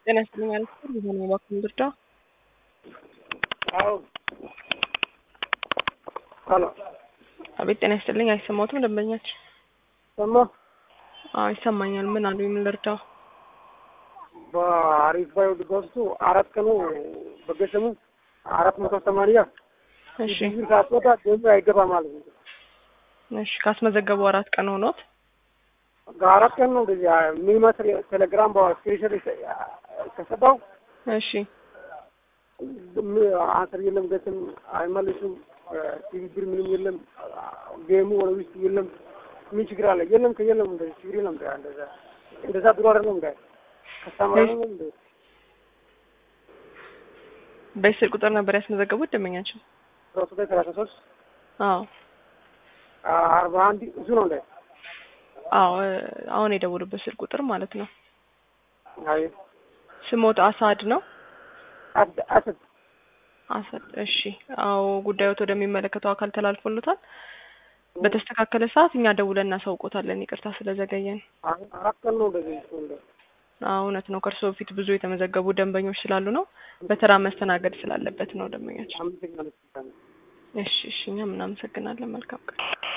ጤና ይስጥልኝ አለች የሆነ እባክህን ብርዳ አዎ ሄሎ አቤት ጤና ይስጥልኝ አይሰማዎትም ደንበኛችን ሰማ አዎ ይሰማኛል ምን አሉ ምን ልርዳው በአሪፍ ባዩ በውስጡ አራት ቀኑ በገሰሙ አራት መቶ ሰማንያ እሺ ጊዜ ሳትወጣ ደግሞ አይገባ ማለት ነው። እሺ ካስመዘገቡ አራት ቀን ሆኖት አራት ቀን ነው እንደዚህ የሚመስል ቴሌግራም በስክሪንሾት ከሰጠው እሺ አንስር የለም ገስም አይመልሱም ትብብር ምንም የለም ጌሙ ወደ ውስጥ የለም ምን ችግር አለ የለም ከየለም እንደዚህ ችግር የለም እንደዛ እንደዛ ድሮ አይደለም እንደ ከስተማር ነው እንደ በስልክ ቁጥር ነበር ያስመዘገቡት ደንበኛችን ሮሱ ላይ ሰላሳ ሶስት አዎ አርባ አንድ እሱ ነው እንደ አዎ አሁን የደወሉበት ስልክ ቁጥር ማለት ነው አይ ስሞት አሳድ ነው አድ አሰድ አሰድ እሺ አዎ ጉዳዮት ወደሚመለከተው አካል ተላልፎለታል በተስተካከለ ሰዓት እኛ ደውለን እናሳውቆታለን ይቅርታ ስለዘገየን አራት ቀን ነው እንደዚህ እሱ እንደ አዎ እውነት ነው ከእርስዎ በፊት ብዙ የተመዘገቡ ደንበኞች ስላሉ ነው በተራ መስተናገድ ስላለበት ነው ደንበኛችን አመሰግናለሁ። እሺ እሺ እኛም እናመሰግናለን መልካም ቀን